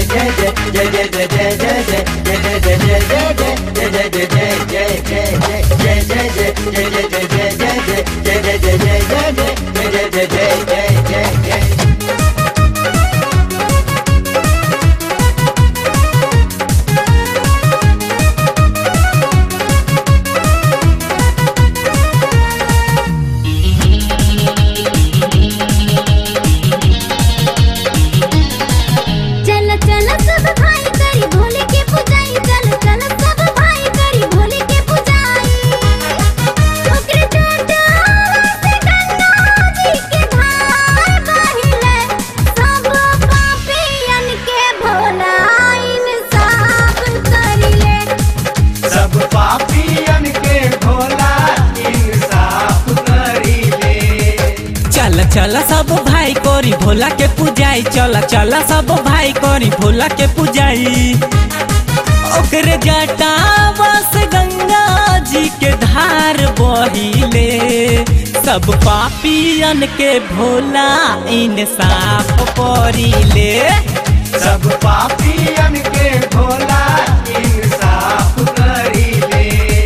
चल चल सब भाई करी भोले के पुजाई चल चल सब भाई करी भोले के पुजाई ओकरे चोटा से गंगा जी के धार बहिले सब पापियन के भोला इंसाफ करिले सब पापियन के भोला इंसाफ करीले चल चल सब भाई करी भोला के पूजाई चल चल सब भाई करी भोला के पूजाई ओकरे जटा बस गंगा जी के धार बहिले सब पापियन के भोला इंसाफ करिले सब पापियन के भोला इंसाफ करीले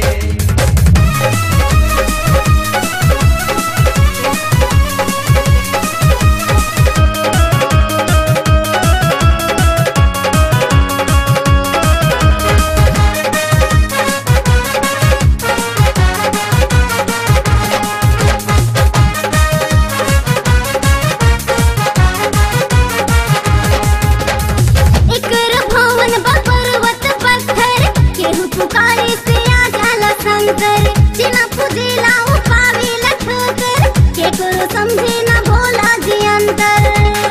एकर भवन बा पर्वत पत्थर केहू पुकारे से आ जाला शंकर जिना पूजेला उ पावेला ठोकर केकरो समझे ना भोला जी अंतर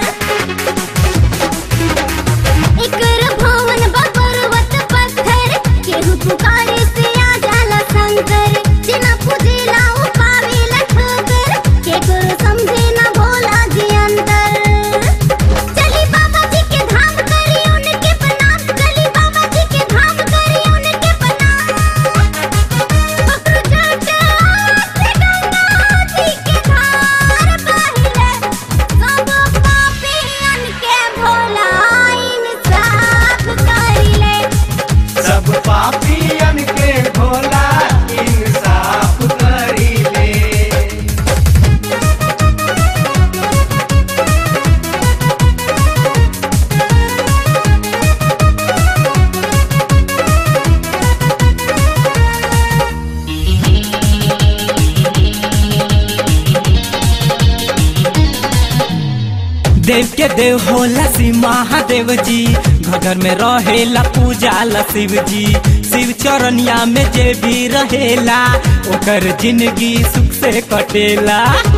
एकर भवन बा पर्वत पत्थर केहू पुकारे से आ जाला शंकर जिना पूजेला उ पावेला ठोकर केकरो समझे ना भोला जी अंतर चली बाबा जी के धाम करी उनके प्रणाम चली बाबा जी के धाम करी उनके प्रणाम पकड़ो जाटा से गंगा जी के धार बहिले सब पापियन के भोला इंसाफ करिले सब पापियन के भोला इंसाफ करीले देव के देव होला शिव महादेव जी घर घर में रहेला पूजा ला शिव जी शिव चरनिया में जे भी रहेला ओकर जिंदगी सुख से कटेला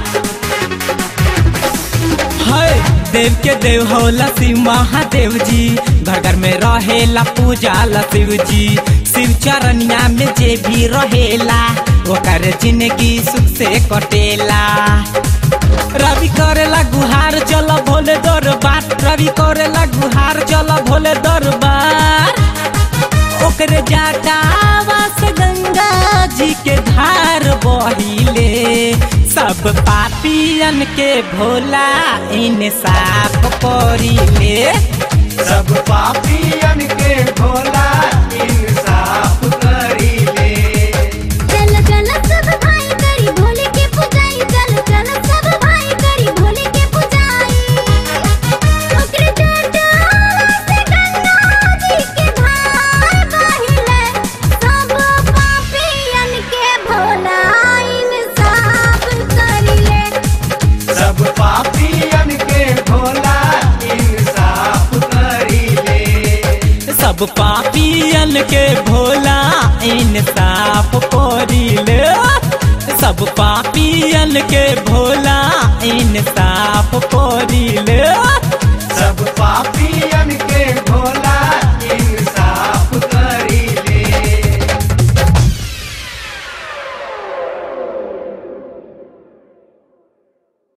है देव के देव होला शिव महादेव जी घर घर में रहेला पूजा ला शिव जी शिव चरनिया में जे भी रहेला ओकर जिंदगी सुख से कटेला रवि करेला गुहार चल भोले दरबार रवि करेला गुहार चल भोले दरबार ओकरे जाटावा से गंगा जी के धार बहिले सब पापियन के भोला इंसाफ करिले सब पापियन के भोला इंसाफ करीले चल चल सब भाई करी भोले के पुजाई चल चल सब भाई करी भोले के पुजाई ओकरे चोटा से गंगा जी के धार बहिले सब पापियन के भोला इंसाफ करिले सब पापियन के भोला इंसाफ करीले सब पापियन के भोला इंसाफ करिले सब पापियन के भोला इंसाफ करिले सब